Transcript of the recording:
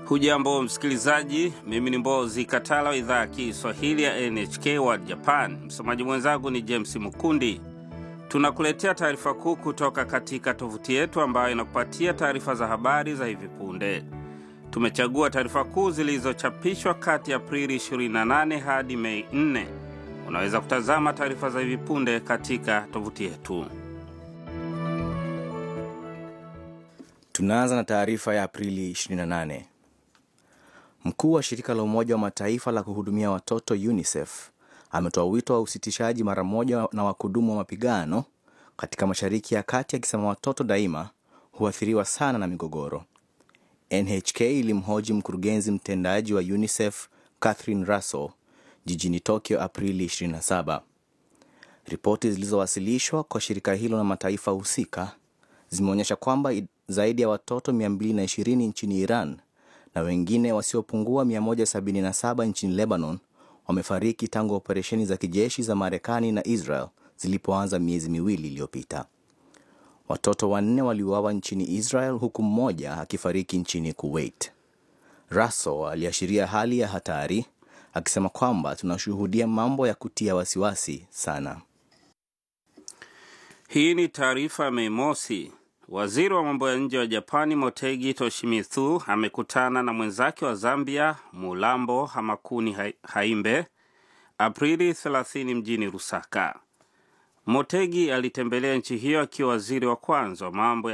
Hujambo msikilizaji, mimi ni Mbozi Katala wa idhaa ya Kiswahili ya NHK World Japan. Msomaji mwenzangu ni James Mukundi. Tunakuletea taarifa kuu kutoka katika tovuti yetu ambayo inakupatia taarifa za habari za hivi punde. Tumechagua taarifa kuu zilizochapishwa kati ya Aprili 28 hadi Mei 4. Unaweza kutazama taarifa za hivi punde katika tovuti yetu. Tunaanza na taarifa ya Aprili 28. Mkuu wa shirika la Umoja wa Mataifa la kuhudumia watoto UNICEF ametoa wito wa usitishaji mara moja na wakudumu wa mapigano katika Mashariki ya Kati, akisema watoto daima huathiriwa sana na migogoro. NHK ilimhoji mkurugenzi mtendaji wa UNICEF Catherine Russell jijini Tokyo Aprili 27. Ripoti zilizowasilishwa kwa shirika hilo na mataifa husika zimeonyesha kwamba zaidi ya watoto 220 nchini Iran na wengine wasiopungua 177 nchini Lebanon wamefariki tangu operesheni za kijeshi za Marekani na Israel zilipoanza miezi miwili iliyopita. Watoto wanne waliuawa nchini Israel huku mmoja akifariki nchini Kuwait. Russell aliashiria hali ya hatari akisema kwamba tunashuhudia mambo ya kutia wasiwasi sana. Hii ni taarifa ya Mei Mosi. Waziri wa mambo ya nje wa Japani Motegi Toshimitsu amekutana na mwenzake wa Zambia Mulambo Hamakuni Haimbe Aprili 30 mjini Lusaka. Motegi alitembelea nchi hiyo akiwa waziri wa kwanza wa mambo